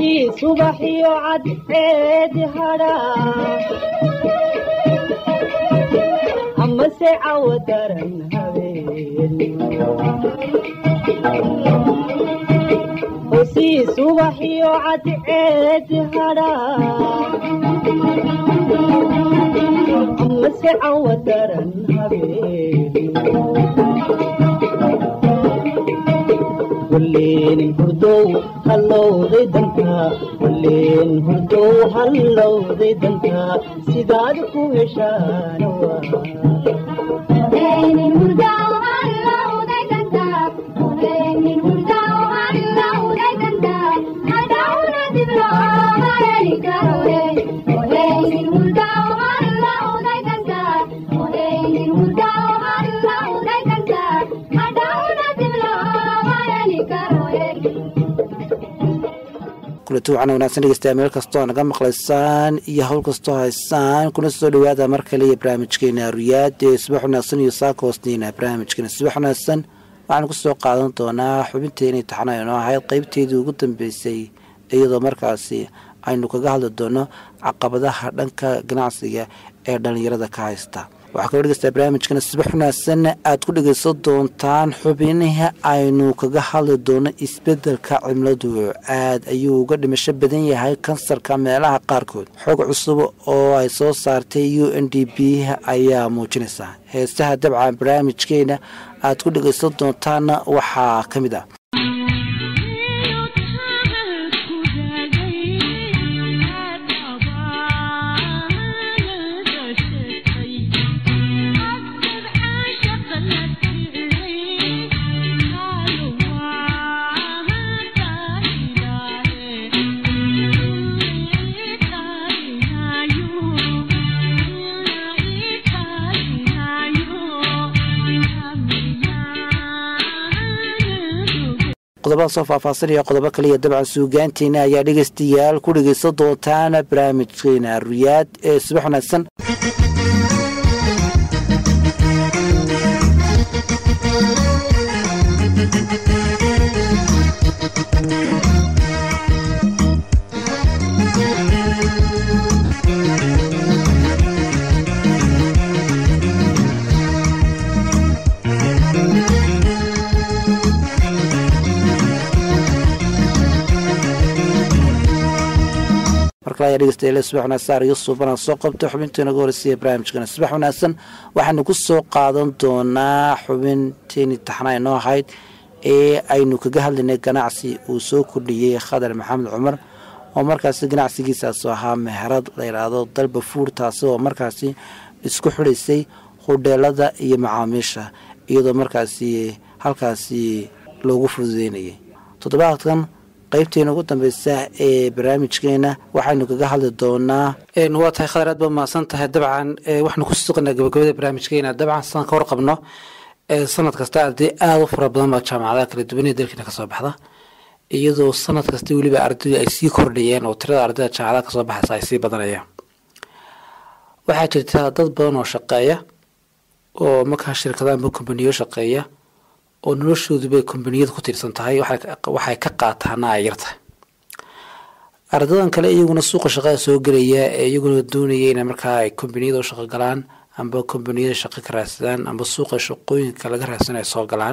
hosii subaxiyo cadceedi hadhaa amase cawo daran habeen hosii subaxiyo cadceedi hadhaa amase cawo daran habeen walleen hurdow hallowday dantaa walleen hurdow hallowday dantaa sidaad ku heshaana waa kulati waxaana wanaagsan dhegeystayaa meel kastoo naga maqlaysaan iyo howl kastoo haysaan kuna soo dhawaada mar kale iyo barnaamijkeena ruyaad ee subax wanaagsan iyo saaka hoosniina barnaamijkeena subax wanaagsan waxaanu kusoo qaadan doonaa xubinteena taxana inoo ahayd qeybteedii ugu dambeysay iyadoo markaasi aynu kaga hadli doono caqabadaha dhanka ganacsiga ee dhalinyarada ka haysta waxaa kaloo dhegeysta barnaamijkana subax wanaagsan aad ku dhegeysan doontaan xubinihii aynu kaga hadli doono isbedelka cimiladu aad ayuu uga dhimasho badan yahay kansarka meelaha qaarkood xog cusub oo ay soo saartay u n d b ayaa muujinaysa heestaha dabca barnaamijkeena aad ku dhegeysan doontaanna waxaa ka mid ah qodobada soo faahfaasanaya qodobo kaliya dabcan suugaanteena ayaa dhegeystayaal ku dhegeysan doontaan barnaamijkeena ruyaad ee subax wanaagsan markale ayaa dhegeystayaal subax wanaagsan ariyo suubana soo qabta xubinteena ugu horeysa ee barnaamijkana subax wanaagsan waxaanu ku soo qaadan doonaa xubinteeni taxnaa inoo ahayd ee aynu kaga hadlaynay ganacsi uu soo kordhiyey khadar maxamed cumar oo markaasi ganacsigiisaasu ahaa meherad la yidhaahdo dalba fuur taasi oo markaasi isku xidhaysay hudheelada iyo macaamiisha iyadoo markaasi halkaasi loogu fududeynayay toddobaadkan qaybteena ugu dambeysa ee barnaamijkeena waxaynu kaga hadli doonaa waa tahay khadar aad ba mahadsan tahay dabcan waxaanu ku suqnaa gabagabada barnaamijkeena dabcan sidaan ka warqabno sanad kasta arday aada u fara badan baa jaamacadaha kala duwan ee dalkeena kasoo baxda iyadoo sanad kasta weliba ardaydu ay sii kordhayeen oo tirada ardayda jaamacadaha kasoo baxaysa ay sii badanayaan waxaa jirta dad badan oo shaqeeya oo markaa shirkadaanba kombaniyo shaqeeya oo noloshooduba kombaniyada ku tiirsan tahay waxay ka qaataana ay yartahay ardadan kale iyaguna suuqa shaqada soo gelaya ee iyaguna doonaya inay markaa ay kombaniyada u shaqo galaan amba kombaniyada shaqo ka raadsadaan amba suuqa shaqooyinka laga raadsan ay soo galaan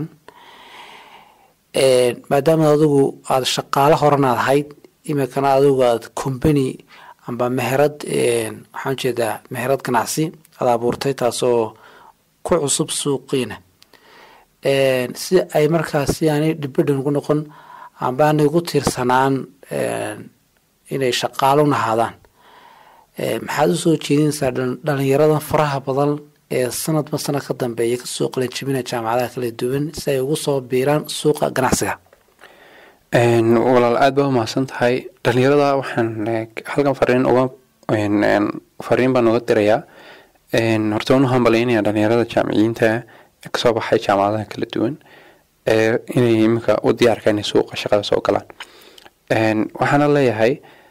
maadaama adigu aada shaqaalo horanaad ahayd imikana adigu aad combany amba meherad waxaan jeedaa meherad ganacsi aada abuurtay taasoo ku cusub suuqiina si ay markaasi aanay dhibadhan ugu noqon amba aanay ugu tiirsanaan inay shaqaalo nahaadaan maxaad usoo jeedinaysaa dhalinyaradan faraha badan ee sanadba sanad ka dambeeya kasoo qalanjibina jaamacadaha kala duwan si ay ugu soo biiraan suuqa ganacsiga walaal aada baa umahadsan tahay dhalinyarada waxaan halkan fariin uga fariin baan uga dirayaa horta waan u hambalyaynaya dhalinyarada jaamiciyiinta kasoo baxay jaamacadaha kala duwan inay iminka u diyaarka inay suuqa shaqada soo galaan waxaana leeyahay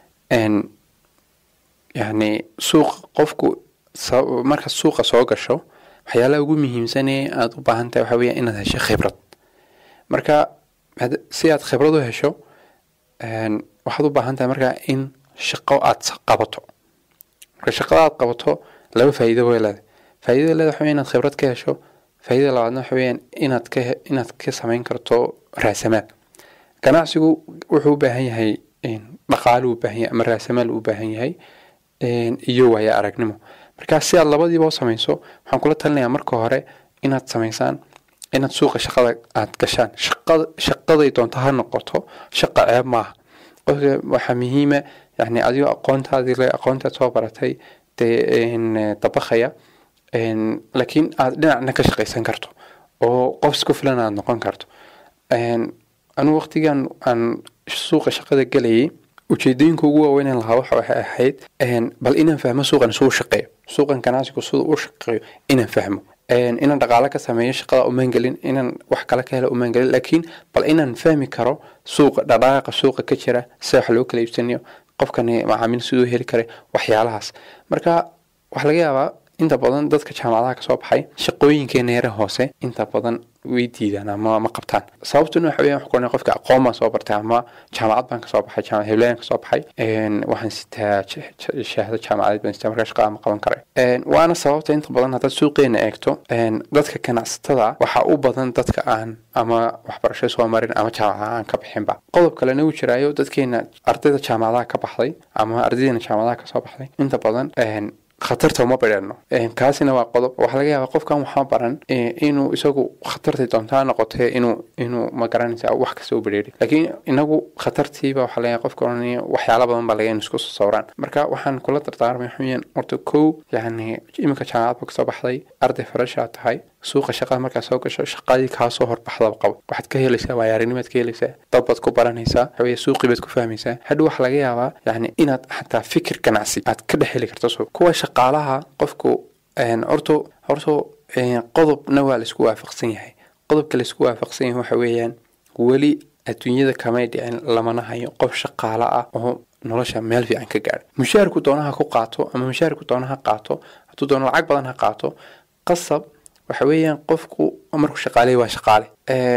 yani suuq qofku marka suuqa soo gasho waxyaalaha ugu muhiimsanee aada u baahan tahay waxaa weya inaad hesho khibrad marka si aad khibrad u hesho waxaad u baahan tahay markaa in shaqo aad qabato marka shaqada aad qabato laba faa'iido way leedahay faa'iidada leedahay waxa weeye inaad khibrad ka hesho faa'iidada labaadna waxa weeyaan inaad ka he- inaad ka samayn karto raasamaal ganacsigu wuxuu u baahan yahay dhaqaale u baahan yahay ama raasamaal u baahan yahay iyo waayo aragnimo marka si aad labadiiba u samayso waxaan kula talinayaa marka hore inaad samaysaan inaad suuqa shaqada aad gashaan shaqada shaqaday doonto ha noqoto shaqa ceeb maaha qofka waxaa muhiima yani adigoo aqoontaadii le aqoontaad soo baratay dee n dabaqaya n laakiin aad dhinacna ka shaqaysan karto oo qof isku filan aad noqon karto n anugu waqtigan aan suuqa shaqada gelayay ujeedooyinka ugu waaweyn lahaa waxa waxay ahayd bal inaan fahmo suuqan suu shaqeeyo suuqan ganacsigu siduu u shaqeeyo inaan fahmo inaan dhaqaale ka sameeyo shaqada umaan gelin inaan wax kale ka helo umaan gelin laakiin bal inaan fahmi karo suuqa dhaqaaqa suuqa ka jira sida wax loo kala iibsanayo qofkani macaamiil siduu heli karay waxyaalahaas marka waxaa laga yaabaa inta badan dadka jaamacadaha kasoo baxay shaqooyinkeena yare hoose inta badan way diidaan ama ma qabtaan sababtuna waxa weeyaan waxaan qofka aqoon baan soo bartay ama jaamacad baan kasoo baxay jaamacad heblayan kasoo baxay waxaan sitaa shahaado jaamacadeed baan sitaa markaa shaqada ma qaban karay waana sababta inta badan haddaad suuqeena eegto dadka ganacsatada waxaa u badan dadka aan ama waxbarasho soo marin ama jaamacadaha aan ka bixinba qodob kalena uu jiraayo dadkeena ardayda jaamacadaha ka baxday ama ardaydeena jaamacadaha kasoo baxday inta badan khatarta uma badheerno kaasina waa qodob waxaa laga yaabaa qofkan waxaa baran inuu isagu khatartii doontaa noqotee inuu inuu ma garanaysa wax kasta u badheeri laakiin inagu khatartiiba waxaa laga yaaba qofka oranaya waxyaala badan baa laga in isku sawraan marka waxaan kula dardaarmay xuyaan horta kow yacni iminka jaamacad ba kasoo baxday arday farashaa tahay suuqa shaqada markaa soo gasho shaqadii kaasoo horbaxdaba qabo waxaad ka helaysaa waayaarinimaad ka helaysaa dad baad ku baranaysaa waxaweye suuqii baad ku fahmaysaa hadhow waxaa laga yaabaa yacni inaad xataa fikir ganacsi aad ka dhex heli karto suuq kuwa shaqaalaha qofku horto horto qodobna waa laisku waafaqsan yahay qodobka laisku waafaqsan yahay waxa weeyaan weli adduunyada kamay dhicin lamana hayo qof shaqaalo ah oo nolosha meel fiican ka gaadha mushaharku doonaha ku qaato ama mushaharku doonaha qaato hadduu doono lacag badan ha qaato qasab waxa weeyaan qofku markuu shaqaaley waa shaqaale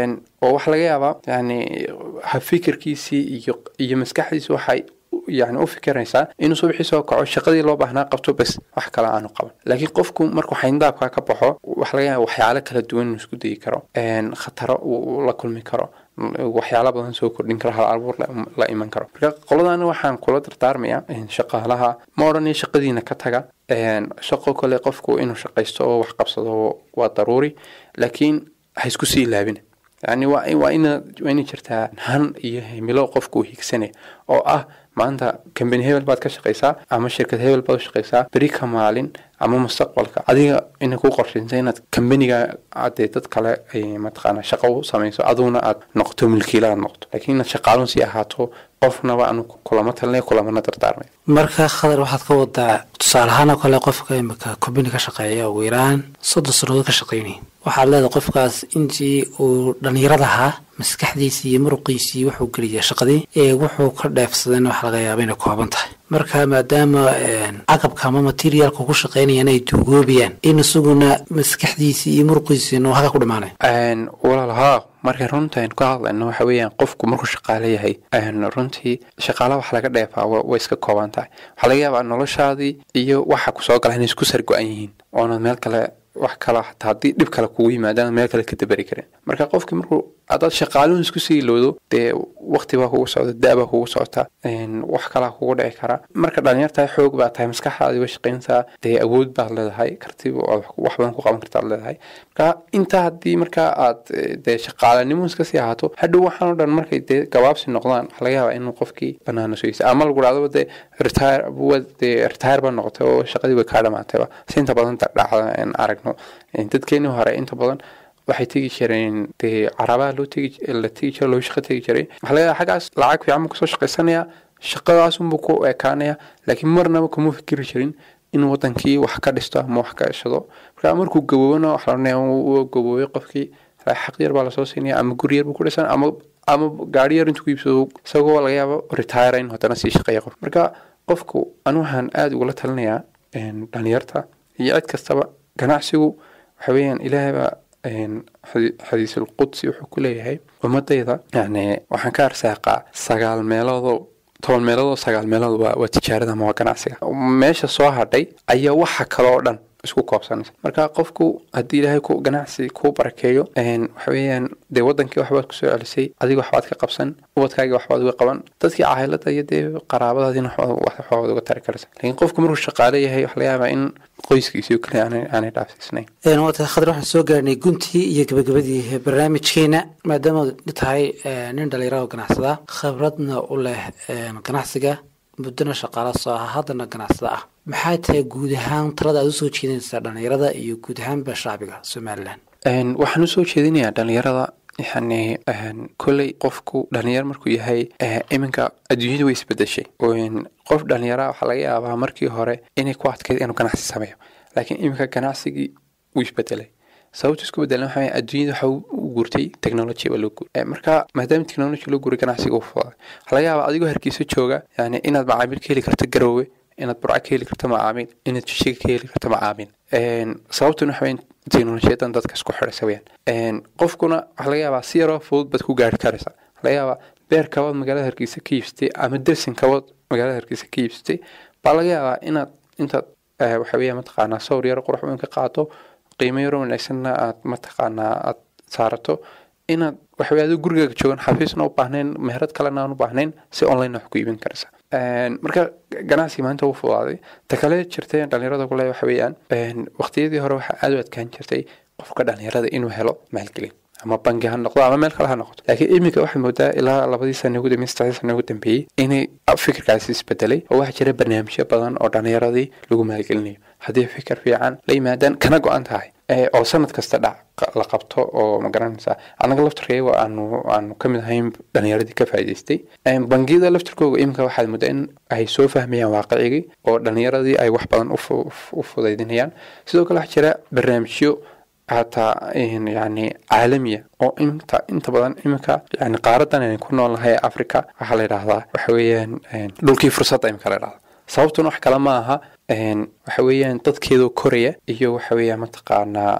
oo waxaa laga yaabaa yani hafikirkiisii iyo iyo maskaxdiisi waxay yani u fikiraysaa inuu subaxii soo kaco shaqadii loo baahnaa qabto bes wax kale aanu qaban laakiin qofku markuu xayndaabka ka baxo waxa laga yaaba waxyaalo kala duwan inuu isku dayi karo khataro uu la kulmi karo waxyaala badan soo kordhin karo hal abuur la iman karo marka qoladana waxaan kula dardaarmaya shaqaalaha ma odhanaya shaqadiina ka taga shaqo kale qofku inuu shaqaysto oo wax qabsado waa daruuri laakiin ha isku sii laabina yani waa waa ina waa inay jirtaa han iyo himilo qofku higsanaya oo ah maanta kambani hebel baad ka shaqaysaa ama shirkad hebel baad u shaqaysaa beri ka maalin ama mustaqbalka adiga ina ku qorshaysa inaad kambaniga adee dad kale ay mataqaana shaqo u samayso aduguna aad noqoto milkiila aad noqoto laakiin inaad shaqaalun sii ahaato qofnaba anu kulama talinay kulamana dardaarmay marka khadar waxaad ka wadaa tusaale ahaan oo kale qofka imika kombini ka shaqeeya ugu yaraan soddon sannadood ka shaqaynaya waxaad leedahay qofkaas intii uu dhallinyaradahaa maskaxdiisii iyo muruqiisii wuxuu geliya shaqadii ee wuxuu ka dheefsadayna waxa laga yaaba inay kooban tahay marka maadaama caqabka ama materialka ku shaqaynayaan ay duugoobayaan in isaguna maskaxdiisii iyo muruqiisiina halka ku dhamaanay walaal haa marka runta aynu ka hadlayno waxa weeyaan qofku markuu shaqaale yahay runtii shaqaala wax laga dheefaa way iska kooban tahay waxaa laga yaabaa noloshaadii iyo waxa kusoo gala inay isku sargo-an yihiin oonad meel kale wax kale hataa haddii dhib kale kugu yimaadaan meel kale ka daberi karin marka qofki markuu haddaad shaqaaluhun isku sii ilowdo dee wakti baa kugu socda da baa kugu socota wax kalaa kugu dhici kara marka dhalinyartahay xoog baa tahay maskaxdaadi way shaqayntaa dee awood baad leedahay karti wax badan ku qaban kartaad leedahay marka intaa haddii markaa aad dee shaqaalanimo iska sii ahaato hadhow waxaan o dhan markay dee gabaabsi noqdaan waxaa laga yaabaa inuu qofkii banaano sugeysa ama lagu dhacdaba dee retire dee retire baa noqotay oo shaqadii way kaa dhamaatayba si inta badan dhacda aragno dadkeenii hore inta badan waxay tegi jireen dee carabaha loo tegi la tegi jira loo shaqo tegi jiray waxaa laga yaaba xaggaas lacag fiican buu kasoo shaqaysanaya shaqadaasunbuu ku ekaanaya laakiin marnaba kuma fikiri jirin in wadankii wax ka dhisto ama wax ka heshado marka markuu gaboobana waxa la uu gaboobay qofkii xaq yar baa lasoo siinaya ama guri yar buu ku dhisan ama ama gaari yar intuu ku iibsado isagoo laga yaabo retire in haddana sii shaqeeya qof marka qofku anu waxaan aada ugula talinayaa dhalinyarta iyo cid kastaba ganacsigu waxa weeyaan ilaahay baa xadiisulqudsi wuxuu ku leeyahay ummadayda yani waxaan ka arsaaqaa sagaal meeloodoo toban meelood oo sagaal meelood waa waa tijaarada ama waa ganacsiga meesha soo hadhay ayaa waxa kale oo dhan isku koobsanaysa marka qofku haddii ilaahay ku ganacsi kuu barakeeyo waxa weeyaan dee wadankii waxbaad kusoo celisay adiga waxbaad ka qabsan ubadkaagii waxbaad uga qaban dadkii caahilada iyo dee qaraabadaadiina waxbaad uga tari karaysa laakiin qofku markuu shaqaale yahay waxa laga yaabaa in qoyskiisii kaliya aanay dhaafsiisnayn waata khadar waxaan soo gaarnay guntii iyo gabagabadii barnaamijkeena maadaama tahay nin dhalinyaro ganacsada khibradna u leh ganacsiga muddona shaqaala soo ah haddana ganacsada ah maxay tahay guud ahaan talada aad usoo jeedinaysaa dhalinyarada iyo guud ahaanba shacbiga somalilan waxaan usoo jeedinayaa dhalinyarada yani kolley qofku dhalinyaro markuu yahay iminka adduunyada way isbedeshay qof dhalinyara waxaa laga yaabaa markii hore inay ku adkayd inuu ganacsi sameeyo laakiin iminka ganacsigii wuu isbedelay sababta isku bedelan waxa weye adduunyada waxa u guurtay technology baa loo guuray marka maadaama technology loo guuray ganacsiga u fuday waxaa laga yaabaa adigoo hargeysa jooga yani inaad macaamiil ka heli karto garoowe inaad burco ka heli karto macaamiil inaad jishiga ka heli karto macaamiil sababtuna waxa weye teknolojiyadan dadka isku xidhaysa weyaan qofkuna waxaa laga yaabaa si yaroo fudud baad ku gaari karaysaa waxaa laga yaabaa beer kabood magaalada hargeysa ka iibsatay ama dersin kabood magaalada hargeysa ka iibsatay baa laga yaabaa inaad intaad waxa weeya mataqaanaa sawir yaro qurux weyn ka qaato qiimo yaro wanaagsanna aad mataqaanaa aad saarato inaad waxawey adoo gurigaaga joogan xafiisna u baahnayn meherad kalena aan u baahnayn si online wax ku iibin karaysa marka ganacsiga maanta uu fudaaday ta kale jirtay dhalinyarada kule waxa weeyaan waqtiyadii hore waxaa aada u adkaan jirtay qofka dhalinyarada inuu helo maalgelin ama bangi ha noqdo ama meel kale ha noqoto laakiin iminka waxaad moodaa ilaa labadii sana ugu dambeeyey saddexdii sana ugu dambeeyey inay fikirkaasi isbedelay oo waxaa jira barnaamijyo badan oo dhalinyaradii lagu maalgelinayo haddii fikir fiican la yimaadaan kana go-an tahay oo sanad kasta dhac la qabto oo ma garanaysaa annaga laftarkeega aanu aanu ka mid ahayn dhalinyaradii ka faa'idaystay bangiyada laftarkooga iminka waxaad moodaa in ay soo fahmayaan waaqicigii oo dhalinyaradii ay wax badan u fudaydinayaan sidoo kale waxaa jira barnaamijyo hataa yani caalamiya oo inta inta badan iminka yani qaaradan aynu ku noolnahay ee africa waxaa la yidhaahdaa waxa weeyaan dhulkii fursadda iminka la yidhahda sababtuna wax kale ma aha waxa weeyaan dadkeedoo koraya iyo waxa weeyaan mataqaanaa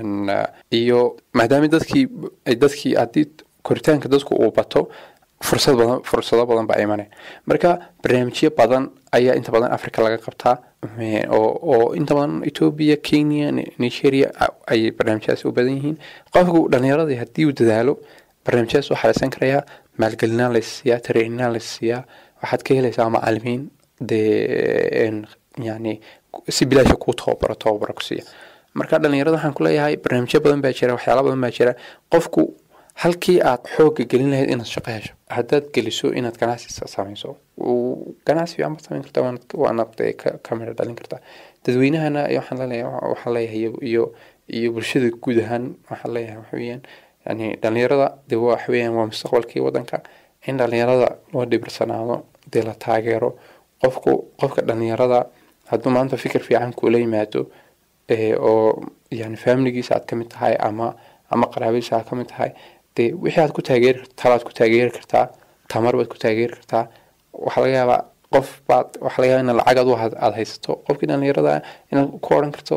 iyo maadaama dadkii dadkii haddii koritaanka dadku uu bato fursad badan fursado badan baa imanaya marka barnaamijyo badan ayaa inta badan africa laga qabtaa oo oo inta badan ethoobia kenya nigeria ay barnaamijyadaasi u badan yihiin qofku dhalinyaradii haddii uu dadaalo barnaamijyadaas waxaa laysan karayaa maalgelinaa laysiiyaa tareeninaa laysiiyaa waxaad ka helaysaa macalimiin dee yani si bilaasha kuu tababaro tababaro ku siiya marka dhalinyarada waxaan kuleeyahay barnaamijyo badan baa jira waxyaala badan baa jira qofku halkii aad xooga gelin lahayd inaad shaqo hesho haddaad geliso inaad ganacsi samayso ganacsi fiican baad samayn kartaa waanaad ka midho dhalin kartaa dadweynahana waxaan leeyahay waxaan leeyahay iyo iyo bulshada guud ahaan waxaan leeyahay waxa weeyaan yani dhalinyarada dee waxa weeyaan waa mustaqbalkii wadanka in dhalinyarada loo dhibirsanaado dee la taageero qofku qofka dhalinyarada hadduu maanta fikir fiican kuula yimaado oo yani familigiisa aad kamid tahay ama ama qaraabadiisa aad kamid tahay dee wixii aad ku taageeri talaad ku taageeri kartaa tamar baad ku taageeri kartaa waxaa laga yaabaa qof baad waxaa laga yaaba in lacag adu aad haysato qofkii dhalinyarada inaad ku odhan karto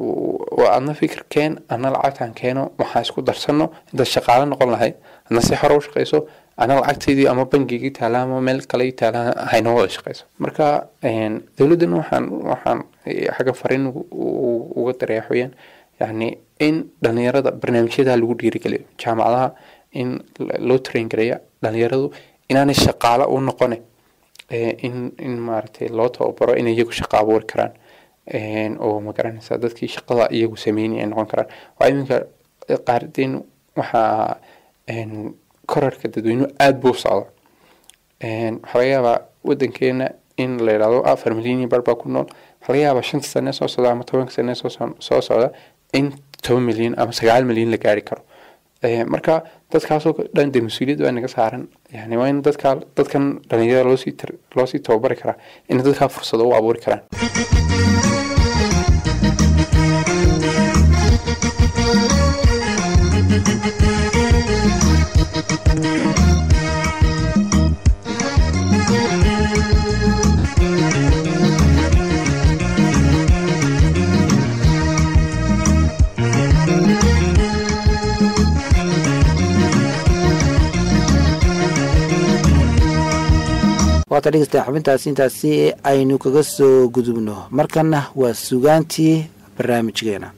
adna fikir keen adna lacagtaan keeno waxaan isku darsano intaad shaqaale noqon lahayd adna si xore u shaqayso ana lacagtaydii ama bangigii taala ama meel kale taala haynoo wada shaqayso marka dowladdana waxaan waxaan xagga fariin uga daray waxweeyaan yani in dhalinyarada barnaamijyada lagu dhiirigeliyo jaamacadaha in loo train gareeya dhalinyaradu inaanay shaqaale u noqone in in maaragtay loo tababaro inay iyagu shaqo abuuri karaan oo magaranaysa dadkii shaqada iyagu sameynay ay noqon karaan waa iminka qaardeen waxaa korarka dadweynuhu aada buu socda waxaa laga yaabaa wadankeena in la yidhahdo afar milyan iyo bar baa ku nool waxaa laga yaabaa shanta sane soo socda ama tobanka sane soo socda in toban milyan ama sagaal milyan la gaari karo marka dadkaasoo dhan dee mas-uuliyad baa naga saaran yani waa in dadka dadkan dhalinyarada loosii loosii tababari karaa in dadkaa fursado u abuuri karaan waata waata dhegeystaan xubintaasi intaasi aynu kaga soo gudubno markana waa sugaantii barnaamijkeena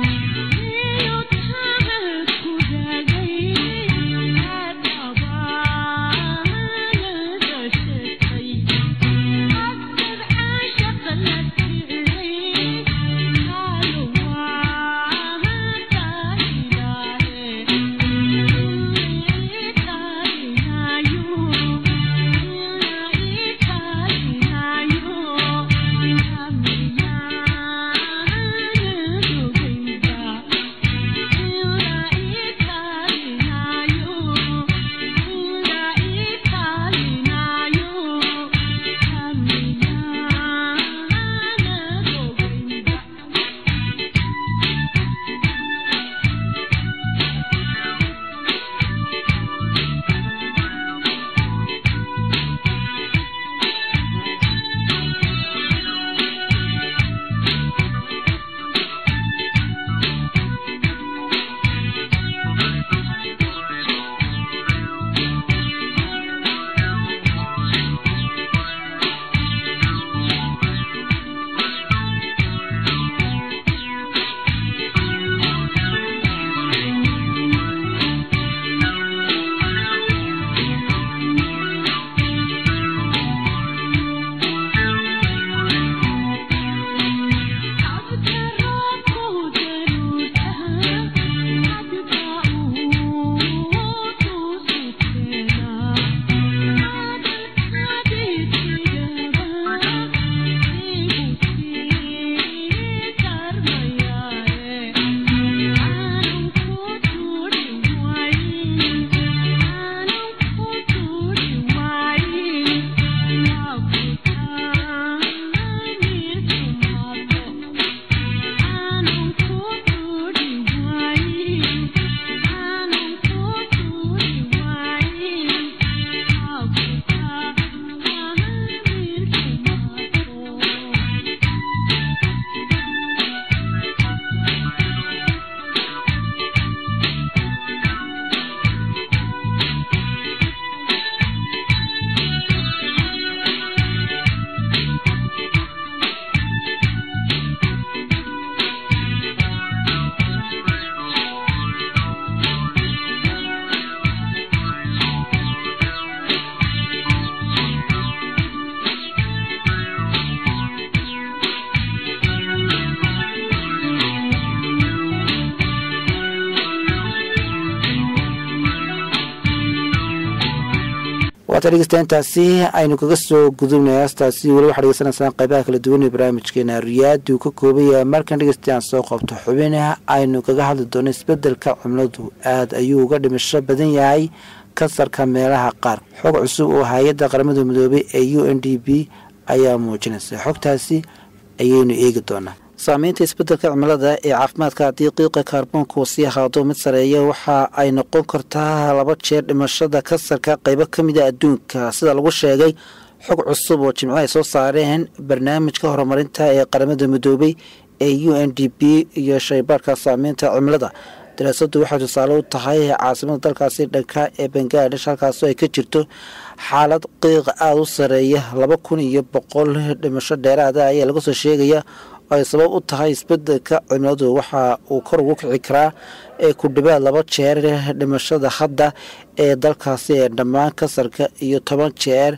waata dhegeystayaintaasi aynu kaga soo gudubnay haastaasi weli waxaa dhegeysanaysaan qaybaha kala duwan ee barnaamijkeena riyaadu ka koobaya markan dhegeystayan soo qabto xubin aynu kaga hadli doono isbedelka cimiladu aada ayuu uga dhimasho badan yahay kansarka meelaha qaar xog cusub oo hay-adda qaramada midoobay ee u n d b ayaa muujinaysa xogtaasi ayaynu eegi doonaa saameynta isbedelka cimilada ee caafimaadka haddii qiiqa kaarboonka uu sii ahaado mid sareeya waxa ay noqon kartaa laba jeer dhimashada kansarka qeybo ka mida adduunka sida lagu sheegay xog cusub oo jimco ay soo saareen barnaamijka horumarinta ee qaramada midoobay ee u n d b iyo shaybaarka saameynta cimilada daraasadu waxay tusaale u tahay caasimada dalkaasi dhanka ee bangaladesh halkaasoo ay ka jirto xaalad qiiqa aada u sareeya laba kun iyo boqol dhimasho dheeraada ayaa laga soo sheegaya oo ay sabab u tahay isbedelka cimiladu waxa uu kor ugu kici karaa ee ku dhawaad laba jeer dhimashada hadda ee dalkaasi ee dhammaan kansarka iyo toban jeer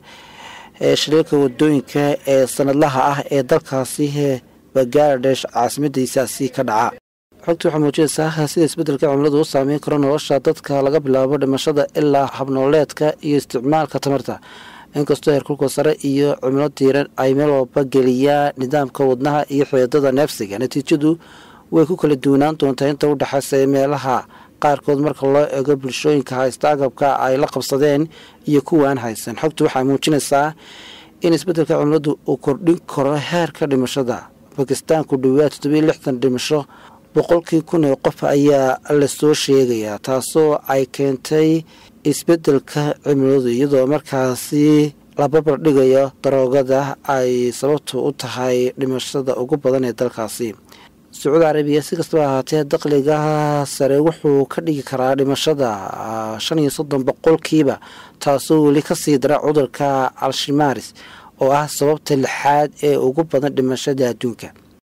ee shaliilka wadooyinka ee sanadlaha ah ee dalkaasi bangaladesh caasimadiisaasi ka dhaca xogta waxaa muujinaysaa sida isbedelka cimiladu u saameyn karo nolosha dadka laga bilaabo dhimashada ilaa habnooleedka iyo isticmaalka tamarta inkastoo heerkulka sare iyo cimilo diiran ay meel walba geliyaan nidaamka wadnaha iyo xiidada neefsiga natiijadu way ku kala duwanaan doontaa inta u dhexaysa meelaha qaarkood marka loo eego bulshooyinka haysta agabka ay la qabsadeen iyo kuwaan haysan xogtu waxay muujinaysaa in isbedelka cimiladu uu kordhin karo heerka dhimashada bakistaan ku dhawaad toddobiyo lixdan dhimasho boqolkii kun ee qof ayaa lasoo sheegayaa taasoo ay keentay isbedelka cimiladu iyadoo markaasi la babar dhigayo daroogada ay sababtu u tahay dhimashada ugu badan ee dalkaasi sacuudi carabiya si kastaba ahaatee daqliga sare wuxuu ka dhigi karaa dhimashada shan iyo soddon boqolkiiba taasoo weli kasii dara cudurka alshimaris oo ah sababta lixaad ee ugu badan dhimashada adduunka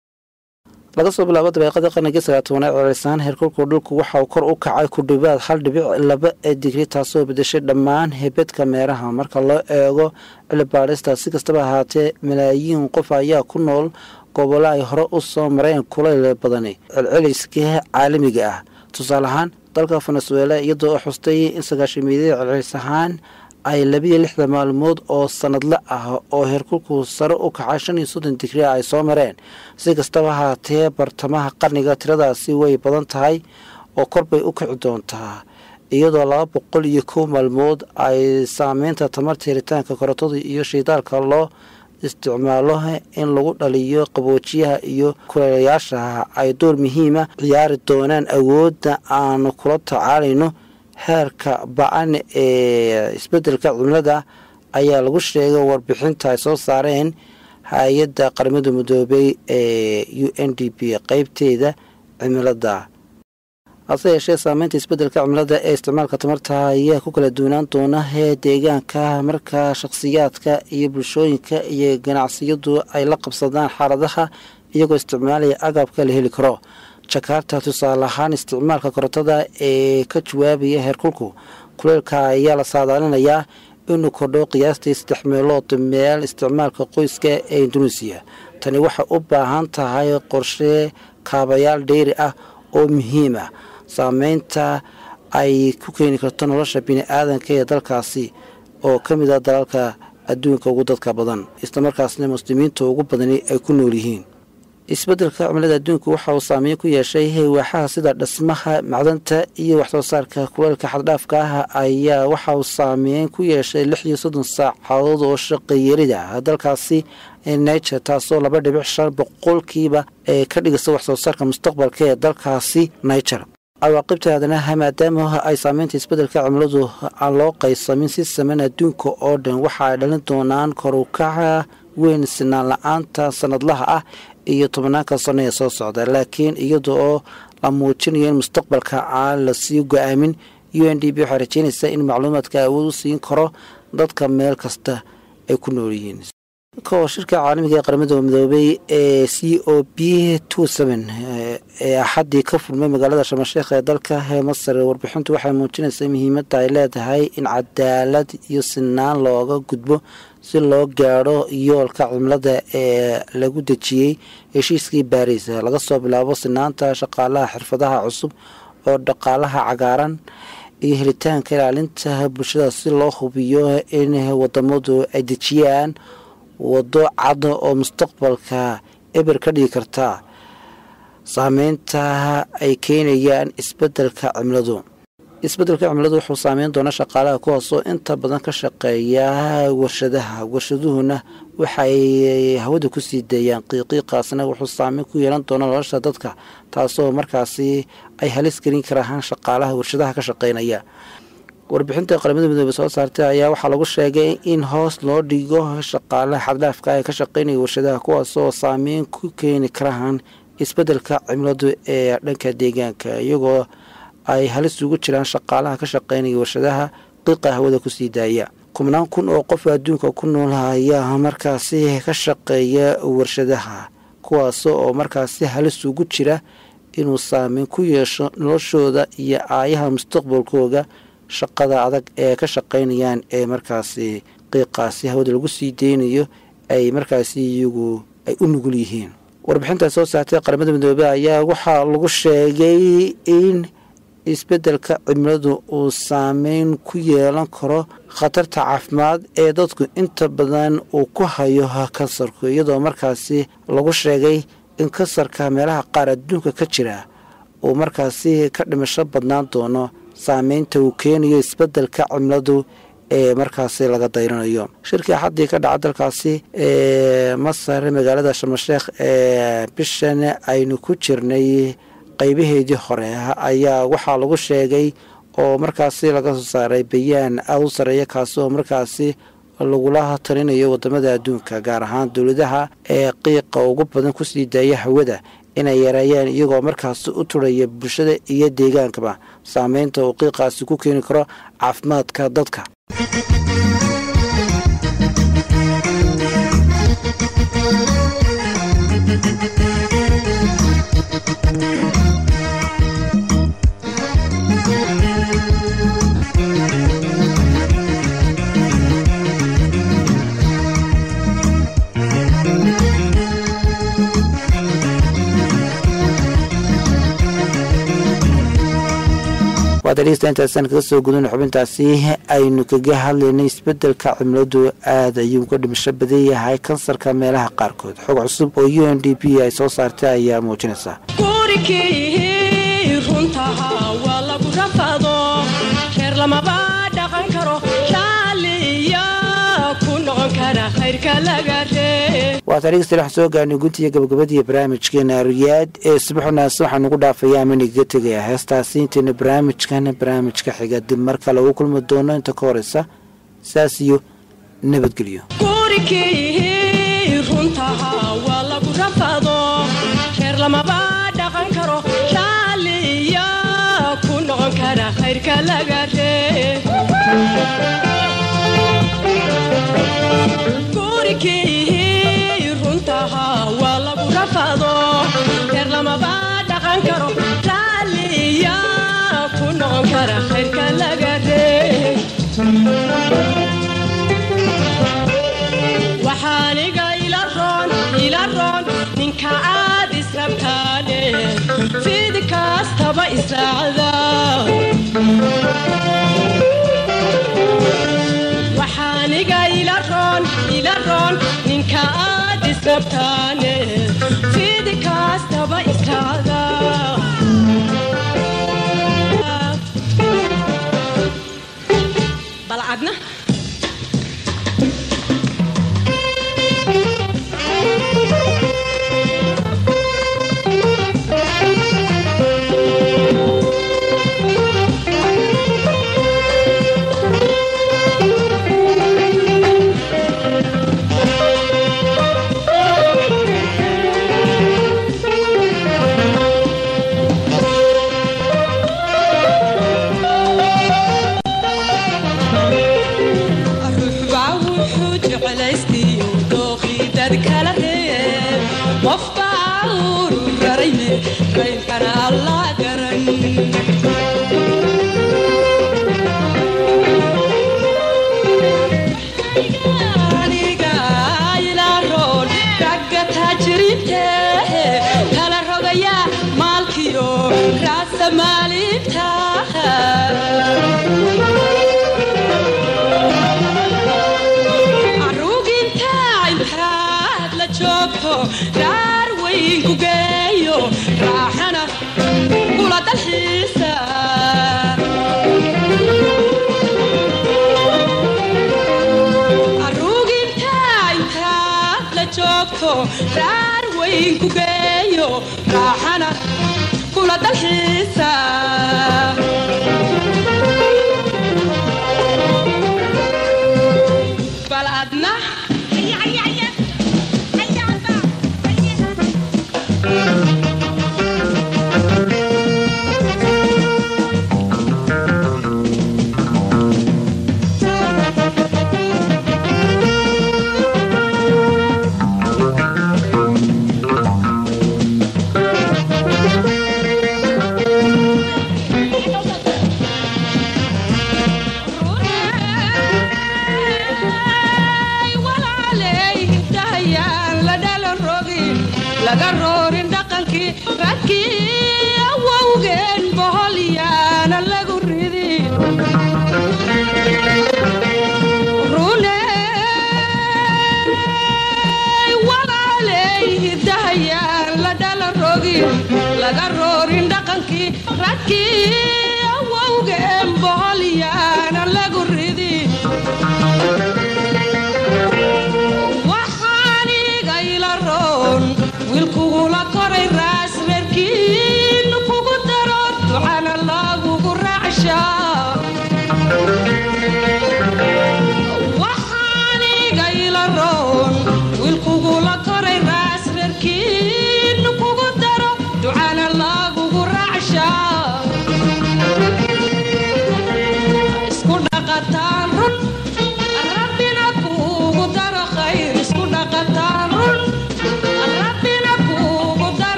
laga soo bilaabo dabeeqadii qarnigii sagaatobanaad celisaan heerkulku dhulku waxa uu kor u kacay ku dhowaad hal dhibic laba ee digri taasoo bedeshay dhammaan hebedka meeraha marka loo eego cilibaadhista si kastaba ahaatee malaayiin qof ayaa ku nool gobollo ay hore u soo mareen kulayl badani celceliska caalamiga ah tusaale ahaan dalka venezuela iyadoo xustay in sagaashamiyadii celcelis ahaan ay labiyo lixdan maalmood oo sanadle ah oo heerkulku sare u kacay shan iyo soddon digri ay soo mareen si kastaba ahaatee bartamaha qarniga tiradaasi way badan tahay oo korbay u kici doontaa iyadoo laba boqol iyo kow maalmood ay saameynta tamarta helitaanka korontada iyo shiidaalka loo isticmaalo in lagu dhaliyo qaboojiyaha iyo kuleelayaasha ay door muhiima ciyaari doonaan awoodda aanu kula tacaalayno heerka ba-an ee isbeddelka cimilada ayaa lagu sheegay warbixinta ay soo saareen hay-adda qaramada midoobay ee u n d p qeybteeda cimilada hase yeeshee saameynta isbeddelka cimilada ee isticmaalka tamarta ayaa ku kala duwanaan doona hee deegaanka marka shakhsiyaadka iyo bulshooyinka iyo ganacsiyadu ay la qabsadaan xaaladaha iyagoo isticmaalaya agabka la heli karo jakarta tusaale ahaan isticmaalka korontada ee ka jawaabaya heerkulku kuleelka ayaa la saadaalinayaa inuu kordho qiyaastii saddex meelood meel isticmaalka qoyska ee induneisiya tani waxay u baahan tahay qorshe kaabayaal dheyri ah oo muhiim ah saameynta ay ku keeni karto nolosha bini-aadanka ee dalkaasi oo ka mid ah dalalka adduunka ugu dadka badan islamarkaasna muslimiinta ugu badani ay ku nool yihiin isbeddelka cimilada adduunku waxa uu saameyn ku yeeshay heywaaxaha sida dhismaha macdanta iyo waxsoo saarka kuleelka xaddhaafka ah ayaa waxa uu saameyn ku yeeshay lix iyo soddon saacadood oo shaqayarida dalkaasi nature taasoo laba dhibic shan boqolkiiba ee ka dhigaysa waxsoo saarka mustaqbalka ee dalkaasi nature cawaaqibta aadanaha maadaama ay saameynta isbeddelka cimiladu aan loo qaysamin si sameyn adduunka oo dhan waxa ay dhalin doonaan korukaca weyn sinaan la-aanta sanadlaha ah iyo tobanaanka sano ee soo socda laakiin iyada oo la muujinayo in mustaqbalka aan lasii go-aamin u n d b waxay rajeynaysaa in macluumaadka awood u siin karo dadka meel kasta ay ku nool yihiin kao shirka caalamiga ee qaramada midoobay ee c o b ee axaddii ka furmay magaalada shamasheekh ee dalka ee masar warbixintu waxay muujinaysaa muhiimadda ay leedahay in cadaalad iyo sinaan looga gudbo si loo gaadho yoolka cimilada ee lagu dejiyey heshiiskii baariis laga soo bilaabo sinaanta shaqaalaha xirfadaha cusub oo dhaqaalaha cagaaran iyo helitaanka ilaalinta bulshada si loo hubiyo in wadamadu ay dejiyaan waddo cad oo mustaqbalka eber ka dhigi karta saameynta ay keenayaan isbeddelka cimiladu isbeddelka cimiladu wuxuu saameyn doonaa shaqaalaha kuwaasoo inta badan ka shaqeeya warshadaha warshaduhuna waxay hawada ku sii deeyaan qiiqiiqaasna wuxuu saameyn ku yeelan doonaa nolosha dadka taasoo markaasi ay halis gelin karaan shaqaalaha warshadaha ka shaqeynaya warbixinta qaramada midoobe soo saartay ayaa waxaa lagu sheegay in hoos loo dhigo shaqaalaha xaddhaafka ee ka shaqeynaya warshadaha kuwaasoo saameyn ku keeni karaan isbeddelka cimiladu ee dhanka deegaanka iyagoo ay halis ugu jiraan shaqaalaha ka shaqeynaya warshadaha qiiqa hawada kusii daaya kubnaan kun oo qof adduunka ku nool ayaa markaasi ka shaqeeya warshadaha kuwaas oo markaasi halis ugu jira inuu saameyn ku yeesho noloshooda iyo aayaha mustaqbalkooga shaqada adag ee ka shaqeynayaan ee markaasi qiiqaasi hawada lagu sii deynayo ay markaasi iyagu ay u nugul yihiin warbixinta soo saartay qaramada midoobe ayaa waxaa lagu sheegay in isbeddelka cimiladu uu saameyn ku yeelan karo khatarta caafimaad ee dadku inta badan uu ku hayo kansarku iyadoo markaasi lagu sheegay in kansarka meelaha qaar adduunka ka jira uu markaasi ka dhimasho badnaan doono saameynta uu keenayo isbeddelka cimiladu ee markaasi laga dayranayo shirkii axaddii ka dhaca dalkaasi ee masar magaalada shamasheekh ee bishan aynu ku jirnay qaybaheedii hore ayaa waxaa lagu sheegay oo markaasi laga soo saaray bayaan aada u sareeya kaasi oo markaasi lagula talinayo wadamada adduunka gaar ahaan dowladaha ee qiiqa ugu badan kusii daaya hawada inay yareeyaan iyagoo markaasi u turaya bulshada iyo deegaankaba saameynta uu qiiqaasi ku keeni karo caafimaadka dadka waad dhegeysta intaasaan kaga soo gudana xubintaasi aynu kaga hadlaynay isbedelka cimiladu aada ayuu uga dhimasho badan yahay kansarka meelaha qaarkood xog cusub oo u n d p ay soo saartay ayaa muujinaysa gurigii runtaha waa lagu rafado reer lamaba dhaqan karo shaaliya ku noqon kara khayrka laga ree waata dhegeystayaal waxaan soo gaarnay guntiga gabagabadii barnaamijkeena riyaad ee subaxunaas waxaan ugu dhaafayaa ama inagaga tegayaa heestaasi intayna barnaamijkan barnaamijka xiga dib mar kale ugu kulmi doono inta ka horeysa saas iyo nabadgelyo gurigii runtaha waa lagu rafado reer lamaba dhaqan karo shaaliya ku noqon kara khayrka laga ree gurigii runtaha waa lagu rafado reer lamaba dhaqan karo shaaliya ku noqon kara khayrka laga ree waxaaniga ila roon ila roon ninka aad israbtaane fidi kastaba israacda waxaaniga ila roon ila roon ninka aad israbtaane fidi kastaba israacda balcadna ruuxbaa wuxuu jeclaystiyo dooqii dad kala reeb qofbaa uru rarayne raynkana allah garan aniga ilaaroon ragga taajiriinte kala rogaya maalkiyo raasa maalinta aruginta intaad la joogto dhaar weyn ku geeyo raaxana kula dalxiisa aruginta intaad la joogto dhaar weyn ku geeyo raaxana kula dalxiisa bal adna laga roorin dhaqankii radkii awowgeen boholyaana lagu ridin runey walaaley hidahayaan la dhala rogin laga roorin dhaqankii radkii awowgeen boholyaana lagu ridin waxaaniga ila roon wiilkugula koray raas reerkiin kugu daro ducana lagugu raacshaa waxaaniga ila roon wiilkugula koray raas reerkiin kugu daro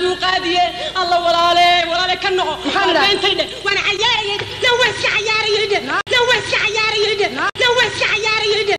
buu qaadiye alla walaale walaale ka noqo Maxaan idhaha? intay dhe waan